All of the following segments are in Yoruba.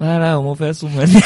rárá o mo fẹ́ súnmọ́ ní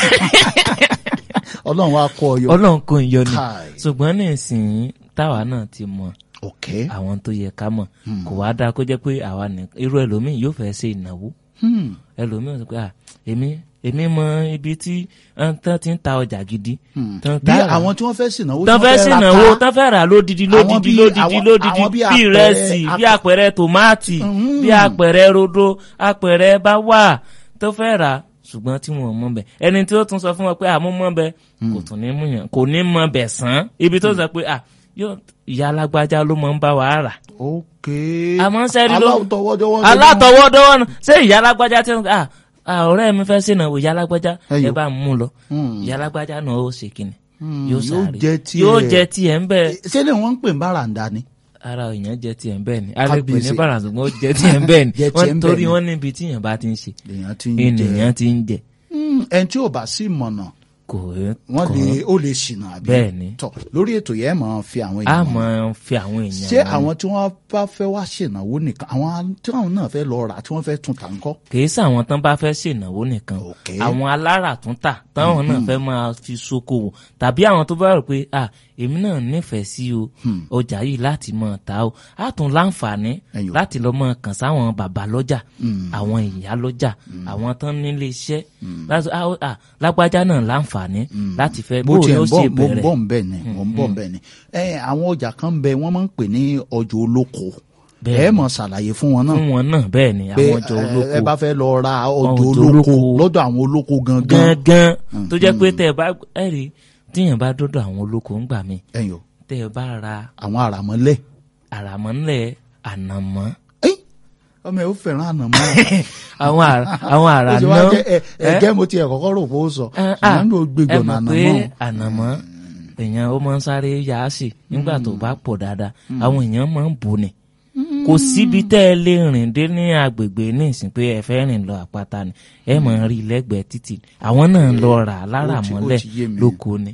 ọlọ́run wa kọ́ ọ yọ. ọlọ́run kò ń yọ ni Kai. ṣùgbọ́n nísìnyí táwa náà ti mọ ok àwọn tó yẹ ká mọ̀ kò wá dáa kó jẹ́ pé àwa nìkan irú ẹlòmíì yóò fẹ́ ṣe ìnáwó Hmm. ẹlòmíì sọ pé à èmi èmi mọ ibi tí ẹn tán ti ń ta ọjà gidi Hmm. tán bí tá rà. àwọn tí wọ́n fẹ́ sìnàwó tán fẹ́ ra sìnàwó ká. tán fẹ́ rà lódidi Àwọn lódidi bí- lódidi àwọn- lódidi àwọn bí bí àpẹẹrẹ- ìrẹsì bí àpẹẹrẹ tòmátì Mm. bí àpẹẹrẹ rodo àpẹẹrẹ bá wà tó fẹ́ rà ṣùgbọ́n tí wọn ò mọ̀ bẹ̀ ẹni tí ó tún sọ fún wọn pé àmú mọ̀ bẹ̀ kò tún ní mú yàn kò ní mọ̀ bẹ̀ sàn ibi tó sọ pé à yóò ìyá alágbájá ló mọ̀ ń bá wa rà ok àmọ́ sẹ́rí ló alátọwọ́dọ́wọ́ alátọwọ́dọ́wọ́ náà ṣé ìyá alágbájá tí wọn à à, ọ̀rẹ́ mi fẹ́ sínú ìyá alágbájá Ẹyọ. ẹ bá ń mú lọ Hmm. ìyá alágbájá náà ó ṣe kíni Hmm, yóò yóò sáré jẹ́ tiẹ̀. yóò jẹ tiẹ̀ ń bẹ́ẹ̀ ṣé lè wọ́n ń pè ń báràndà ni. ara èèyàn jẹ tiẹ̀ ń bẹ́ẹ̀ ni alẹ́ pè ní Kábíyèsí. bàrà ṣùgbọ́n ó jẹ tiẹ̀ ń bẹ́ẹ̀ ni Jẹ tiẹ̀ wọ́n ń torí bẹ́ẹ̀ ni. wọ́n níbi tí èèyàn bá ti ń ṣe lèèyàn ti ń jẹ ènìyàn ti ń jẹ Hmm, ẹni tí ò bá sí mọ̀nà kò wọ́n kàn lè ó lè ṣìnà àbí. Bẹ́ẹ̀ ni. tọ lórí ètò yẹn máa fi àwọn á èèyàn mọ mọ̀. fi àwọn èèyàn ṣé mọ̀. àwọn tí wọ́n bá fẹ́ wá ṣènáwó nìkan àwọn tí wọ́n náà fẹ́ lọ rà tí wọ́n fẹ́ tún tà ń kọ́. kìí sàwọn tán bá fẹ́ ṣènáwó nìkan Ok. àwọn aláràtúntà táwọn náà fẹ́ máa fi ṣokòwò tàbí àwọn tó bá rò pé à èmi náà nífẹ̀ẹ́ sí o ọjà yìí láti máa ta o á tún láǹfààní Ẹyọ. láti lọ máa kàn sáwọn bàbá lọ́jà àwọn ìyá lọ́jà àwọn tán nílé iṣẹ́ láti à, à, lágbájá náà láǹfààní láti fẹ́ mo bó tiẹ̀ ni ó ń ṣe bọ̀ mo ń bẹ̀rẹ̀ bọ̀ ń bẹ̀ ni mo ń bọ̀ ń bẹ̀ ni. ẹ àwọn ọjà kan ń bẹ wọ́n máa ń pè ní ọjà olóko Bẹ́ẹ̀ ẹ ni. mọ̀ ṣàlàyé fún wọn náà fún wọn náà bẹ́ẹ̀ ni pé àwọn ọjọ́ ẹ- olóko ẹ bá fẹ́ lọ ra ọjà Ọjà olóko olóko. lọ́dọ̀ àwọn olóko gangan. gangan tó jẹ́ pé tẹ́ ẹ bá ẹ rí tíyẹn bá dọ́dọ̀ àwọn olóko ń gbà mí ẹ̀yọ̀ tẹ́ ẹ bá ra àwọn àràmọ́lẹ̀. àràmọ́lẹ̀ ànàmọ́ Ẹ́, ọmọ ẹ ó fẹ́ràn ànàmọ́. àwọn àrà àwọn àrà ó ti wá náà jẹ́ ẹ- ẹ̀gẹ́ mo ti ẹ̀ kọ́kọ́ rò pé ó sọ ṣùgbọ́n ló gbé ẹ gbọ̀nà mọ̀ pé ànàmọ́. ànàmọ́ èèyàn ó máa ń sáré yá a sí nígbà tó bá pọ̀ dáadáa àwọn èèyàn máa ń bò ní kò síbi tẹ́ ẹ lè rìn dé ní agbègbè ní ìsìn pé ẹ fẹ́ rìn lọ àpáta ni ẹ máa ń rí lẹ́gbẹ̀ẹ́ títì àwọn náà ń lọ rà lára Ó ti- ó mọ́lẹ̀ ti yé mi. lóko ni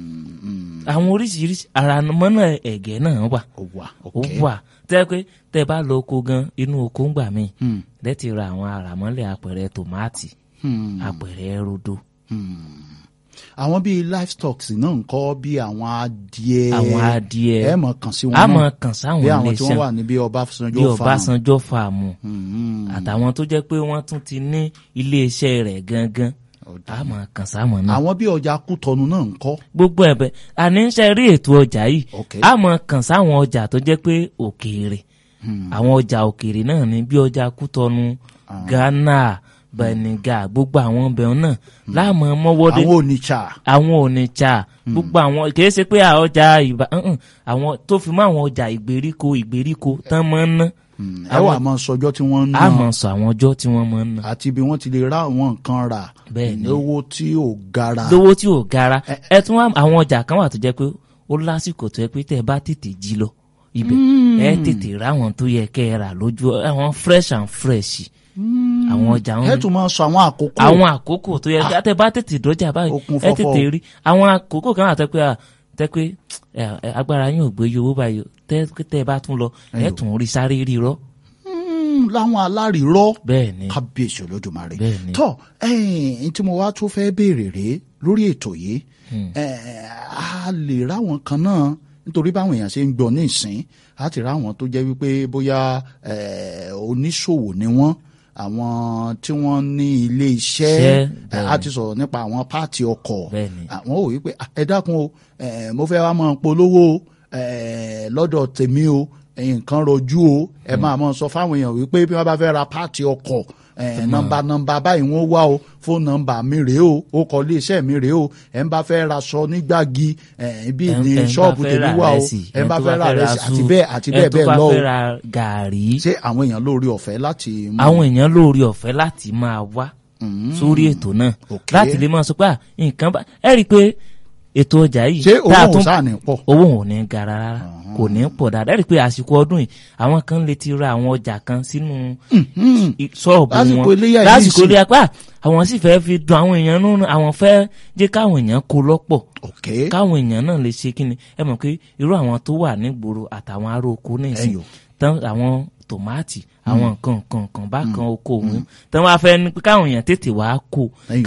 àwọn oríṣiríṣi àràmọ́ náà ẹ̀gẹ́ náà wà ó wà ó ok wà tẹ́ pé tẹ́ bá lọ oko gan inú oko ń gbà mí Hmm. lẹ́tì ra àwọn àràmọ́lẹ̀ apẹ̀rẹ̀ tòmátì Hmm. apẹ̀rẹ̀ rodo àwọn bíi livestock náà ń kọ́ bí àwọn adìẹ àwọn adìẹ ẹ mọ̀ kàn sí wọn a náà mọ̀ kàn sáwọn bí àwọn tí wọ́n iléeṣẹ́ wà níbi Ọbásanjọ́ bí farm. Ọbásanjọ́ fàmù Hmm. àtàwọn tó jẹ́ pé wọ́n tún ti ní iléeṣẹ́ rẹ̀ gangan a mọ̀ kàn sáwọn náà àwọn bí ọjà Kútọ̀nù náà ń kọ́ gbogbo ẹ̀bẹ̀ àní ń ṣe rí ètò ọjà yìí Ok. a mọ̀ kàn sáwọn ọjà tó jẹ́ pé òkèèrè àwọn ọjà òkèèrè náà ní bí ọjà Kútọ̀nù Ghana Bẹ̀nìgà gbogbo àwọn ọbẹ̀ náà láàmú mọ́wọ́dé àwọn Onitsha àwọn Onitsha gbogbo àwọn kìí ṣe pé àwọn ọjà ìbá ǹǹ, àwọn tó fi mọ́ àwọn ọjà ìgbèríko ìgbèríko tán máa ń ná ẹ wà máa sọjọ́ tí wọ́n ń a ná mọ̀ sọ àwọn ọjọ́ tí wọ́n máa ń ná àti bí wọ́n ti lè ra àwọn nǹkan rà Bẹ́ẹ̀ ni. lówó tí ò gara lówó tí ò gara ẹ tún wá àwọn ọjà kan wà tó jẹ́ pé ó lásìkò tó yẹ pé tẹ́ ẹ bá tètè jí lọ ibẹ̀ ẹ tètè rà àwọn tó yẹ kẹ́ ẹ rà lójú àwọn fresh and fresh àwọn ọjà ẹ ń tún máa sọ àwọn àkókò àwọn àkókò tó yẹ kí tẹ́ ẹ bá tètè dọ́jà báyìí Ó kún ẹ fọ́fọ́ tètè o. rí àwọn àkókò kan wà tẹ́ pé à, tẹ́ pé ẹ, ẹ, agbára yín ò gbé iye owó báyìí o. tẹ́ tẹ́ ẹ bá tún lọ ẹ Ẹyọ. tún rí sáré rí rọ Hmm, láwọn alárìírọ́ bẹ́ẹ̀ ni kábíyèsí olódùmarè Bẹ́ẹ̀ ni. tọ ẹyìn tí mo wá tún fẹ́ béèrè rèé lórí ètò yìí ẹ, a lè ráwọn kan náà nítorí báwọn èèyàn ṣe ń gbọ́ ní ìsín a ti ráwọn tó jẹ́ wípé bóyá ẹ, oníṣòwò ni wọ́n àwọn tí wọ́n ní ilé iṣẹ́ Iṣẹ́, ẹ, bẹ́ẹ̀ a ni. ti sọ̀rọ̀ nípa àwọn páàtì ọkọ̀ Bẹ́ẹ̀ ni. àwọn ò wípé "Ah, ẹ dákun o ẹ, mo fẹ́ wá máa polówó ẹ, lọ́dọ̀ tèmi o ẹ̀yin nǹkan rọjú o ẹ máa mọ sọ fáwọn èèyàn wípé bí wọ́n bá fẹ́ ra páàtì ọkọ̀ ẹ, nọ́mbà nọ́mbà báyìí wọ́n wá o fóònù nọ́mbà mi rèé o ó kọ ilé iṣẹ́ mi rèé o ẹ ń bá fẹ́ ra aṣọ nígbàgì ẹ, ibi Ẹ ń- ní ẹ ń bá ṣọ́ọ̀bù fẹ́ tèmi ra wà o rẹsì, ẹ ń bá tó fẹ́ ra rẹsì àti zu, bẹ́ẹ̀ àti ẹ bẹ́ẹ̀ tó bẹ́ẹ̀ bá lọ o fẹ́ ra gàárì ṣé àwọn èèyàn lórí ọ̀fẹ́ láti mú àwọn èèyàn lórí ọ̀fẹ́ láti máa wá sórí ètò náà Ok. láti lè máa sọ pé à, nǹkan bá ẹ rí i pé ètò ọjà yìí ṣé tá a owó tún- òun sáà ní pọ̀ owó ò ní gara rárá kò ní pọ̀ dáadáa ẹ rí i pé àsìkò ọdún yìí àwọn kan lè ti ra àwọn ọjà kan sínú i- ṣọ́ọ̀bù Lásìkò wọn iléyá yìí lásìkò sì. ilé apá àwọn sì fẹ́ fi dun àwọn èèyàn nínú àwọn fẹ́ jẹ́ káwọn èèyàn kó lọ́pọ̀ ok káwọn èèyàn náà lè ṣe kíni ẹ mọ̀ pé irú àwọn tó wà nígboro àtàwọn ará oko ní ìsìn Ẹyọ. tán àwọn tòmátì àwọn nǹkan nǹkan nǹkan bákan oko òun tán wá fẹ́ ní pé káwọn èèyàn tètè wá kó Ẹyọ.